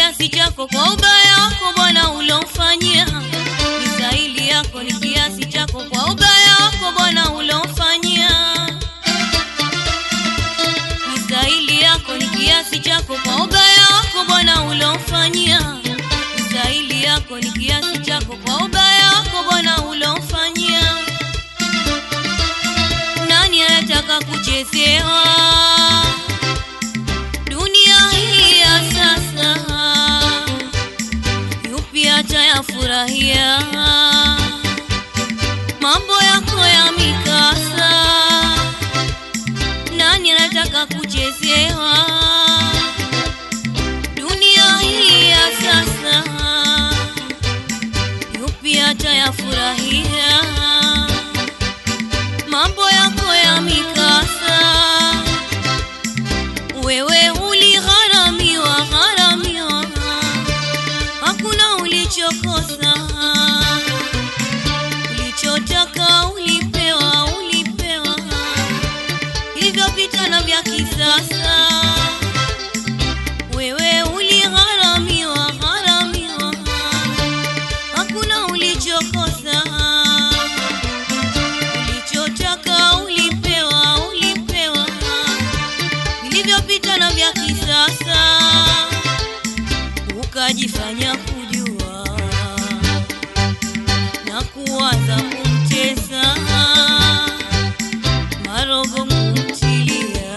kiasi chako kwa ubaya wako Bwana ulomfanyia. Mistahili yako ni kiasi chako kwa ubaya wako Bwana ulomfanyia. Mistahili yako ni kiasi chako kwa ubaya wako Bwana ulomfanyia. Mistahili yako ni kiasi chako kwa ubaya wako Bwana ulomfanyia. Nani anataka kuchezewa dunia hii ya sasa? Yupi atayafurahia mambo yako ya mikasa? Nani anataka kuchezewa dunia hii ya sasa? Yupi atayafurahia mambo yako ya mikasa? Wewe uligharamiwa gharamiwa, hakuna ulichokosa, ulichotaka ulipewa ulipewa, hilivyopita na vya kisasa. Wewe uligharamiwa gharamiwa, hakuna ulichokosa, ulichotaka ulipewa ulipewa vilivyopita na vya kisasa, ukajifanya kujua na kuanza kumtesa marogo kumtilia,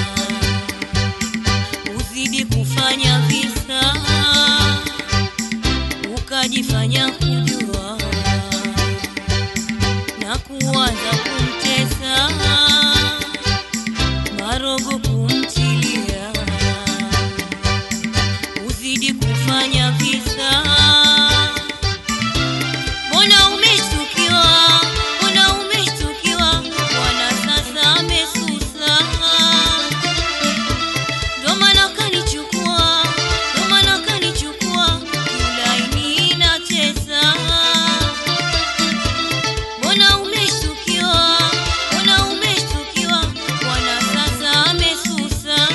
uzidi kufanya visa, ukajifanya kujua na kuanza kumtesa marogo kumtilia, uzidi kufanya visa. Mbona umeshtukiwa? Mbona umeshtukiwa? Bwana sasa amesusa, ndo maana kanichukua, ndo maana kanichukua, kiulaini inacheza Mbona umeshtukiwa? Mbona umeshtukiwa? Bwana sasa amesusa,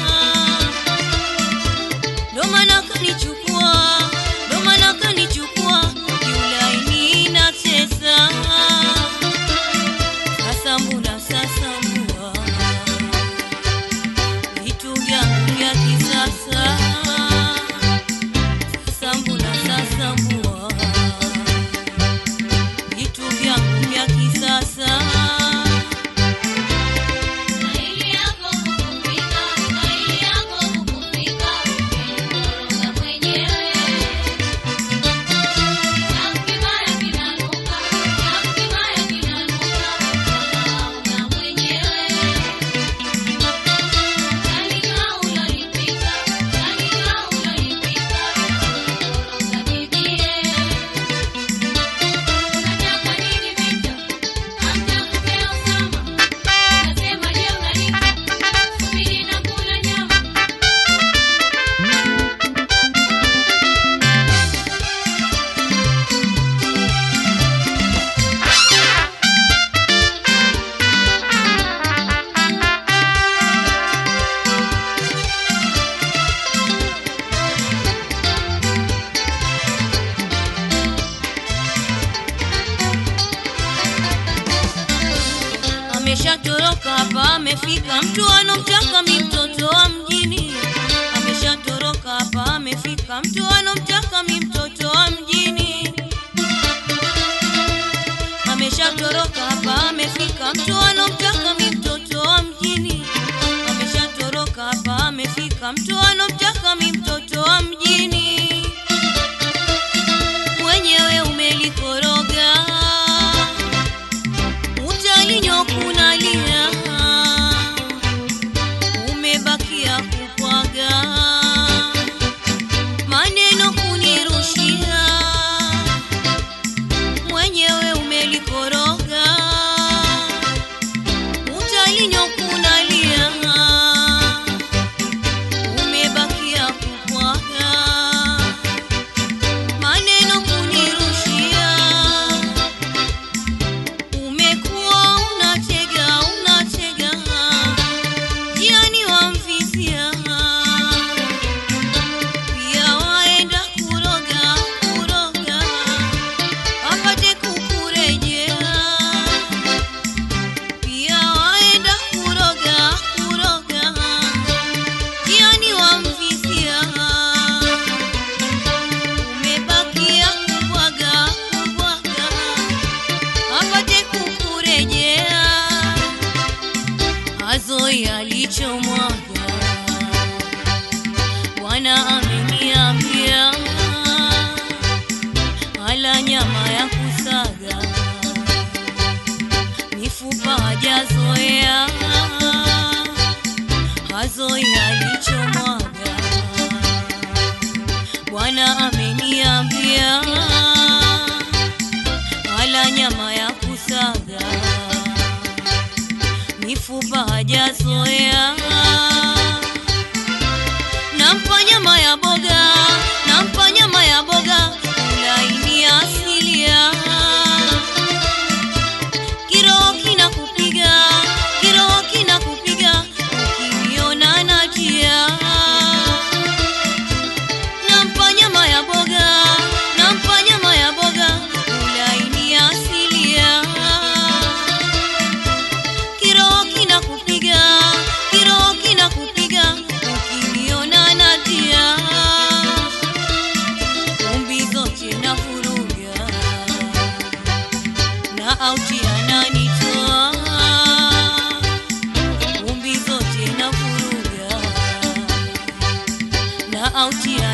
ndo maana kanichukua, ndo maana kanichukua, kiulaini inacheza. Sasa mbona sasa mbua vitu vyangu vya kisasa, sasa mbona sasa mbua vitu vyangu vya kisasa. Staili yako kukupika, staili yako kukupika, umenikoroga mwenyewe. Chafu kibaya kinanuka, chafu kibaya kinanuka, unaona mwenyewe. Kalika ulolipika, kalika ulolipika, umenikoroga bibie. Unataka nini Victor? Hamtakupea Osama. Nasema je, unalipa? Subiri na kula nyama. Ameshatoroka hapa, amefika mtu anomtaka mi mtoto wa mjini. Ameshatoroka hapa, amefika mtu anomtaka mi mtoto wa mjini. Ameshatoroka hapa, amefika mtu anomtaka mi mtoto wa mjini. Ameshatoroka hapa, amefika mtu anomtaka mi mtoto wa mjini. Mwenyewe umelikoroga utalinyokunalia umebakia kupwaga maneno kunirushia mwenyewe umelikoroga utalinyokunalia hazoi alichomwaga. Bwana ameniambia ala nyama ya kusaga, mifupa hajazoea, hazoi alichomwaga. Bwana ameniambia ala nyama ya kusaga, mifupa hajazoea. Nampa nyama ya boga, nampa nyama ya boga, ulaini asilia. Kiroho kinakupiga, kiroho kinakupiga, ukiniona najia nampa nyama ya boga, nampa nyama ya boga, ulaini asilia. Kiroho kinakupiga, kiroho kinakupiga, ukiniona natia umbi zote na furuga na auti ananitoa umbi zote na furuga na auti